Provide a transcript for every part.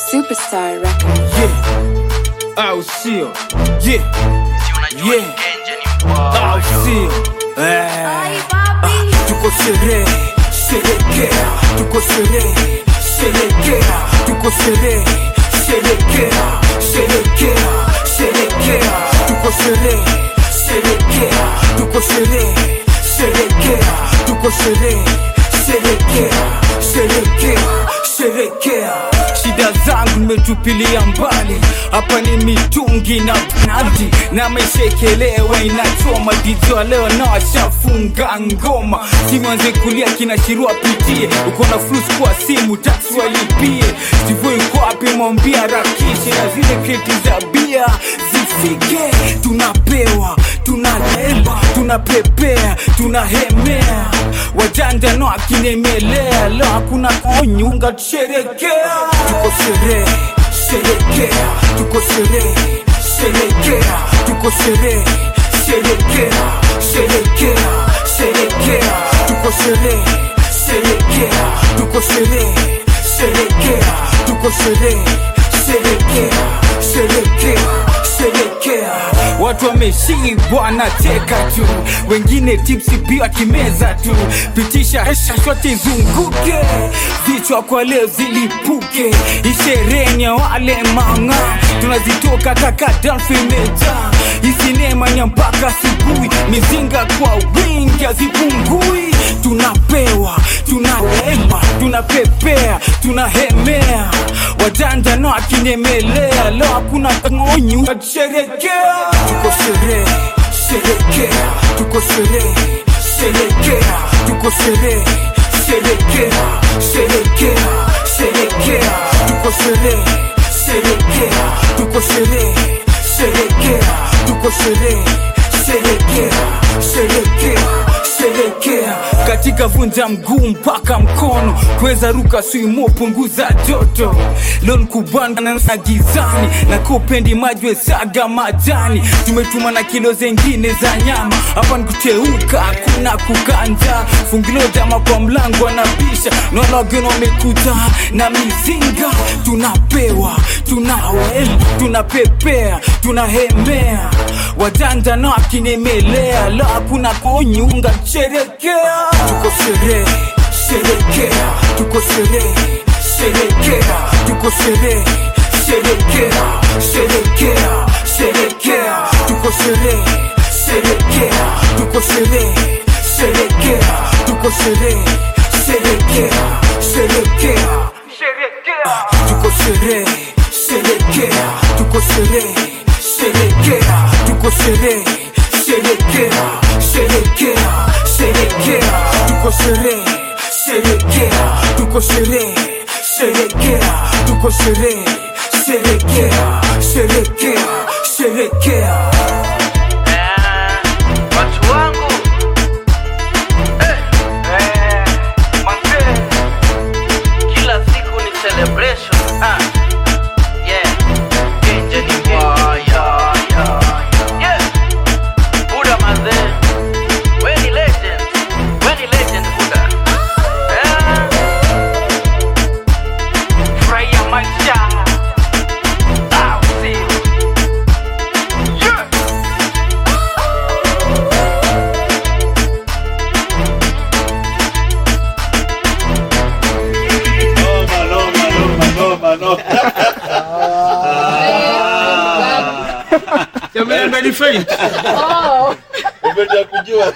Superstar Records. Yeah. Au sio? Yeah. Yeah. Au sio? Eh. Tuko sherehe, sherekea. Tuko sherehe, sherekea. Tuko sherehe, sherekea. Sherekea, sherekea. Tuko sherehe, sherekea. Tuko sherehe, sherekea. Tuko sherehe, sherekea. Sherekea, sherekea. Shida zangu nimetupilia mbali, hapa ni mitungi na nadi na meshekelewa inachoma dijwa leo na washafunga ngoma simanze kulia kinashirua pitie uko na flus kwa simu taksi walipie sivyo iko wapi mwambia rakishi na zile kreti za bia zifike tunapewa tunaleba tunapepea tunahemea wajanja no akinemelea leo hakuna onyunga tusherekea tuko sherehe sherekea tuko sherehe sherekea tuko sherehe sherekea sherekea sherekea tuko sherehe sherekea tuko sherehe sherekea tuko sherehe sherekea sherekea sherekea watu wameshibwa na teka tu wengine tipsi pia kimeza tu pitisha hesha shote izunguke vichwa kwa leo zilipuke ishereni ya wale manga tunazitoka kaka dalfimeja isinema nya mpaka asubuhi mizinga kwa wingi hazipungui tunapewa tunalema tunapepea tunahemea wajanja no akinemelea leo hakuna ngonyu sherekea tuko sherehe sherekea tuko sherehe sherekea tuko sherehe sherekea sherekea sherekea tuko sherehe sherekea tuko sherehe sherekea tuko sherehe sherekea sherekea sherekea katika vunja mguu mpaka mkono kuweza ruka swimo punguza joto lon kubana na gizani na kupendi majwe saga majani tumetuma na kilo zengine za nyama hapa nikuteuka hakuna kukanja fungilo jama kwa mlango anabisha nalageno wamekuja na mizinga tunapewa tunawema tunapepea tunahemea wajanja na akinemelea la hakuna konyunga sherekea tuko sherehe sherekea tuko sherehe sherekea tuko sherehe sherekea sherekea sherekea tuko sherehe sherekea tuko sherehe sherekea tuko sherehe sherekea sherekea tuko sherehe sherekea tuko sherehe sherekea tuko sherehe sherekea sherekea sherekea tuko sherehe sherekea tuko sherehe sherekea tuko sherehe sherekea sherekea sherekea watu wangu eh, eh, manze kila siku ni celebration ah. yeah. Genje ni mbaya, yeah, yeah. Buda manze we ni legend we ni legend Buda eh. furahia maisha ah, usio yeah. Noma, noma, noma, noma, noma. Umependa kujua.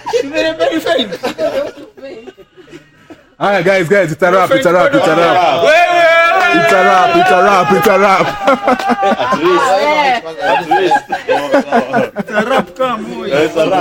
Alright, guys, guys, it's a wrap, it's a wrap, it's a wrap. It's a wrap, it's a wrap, it's a wrap. At least. At least. It's a rap.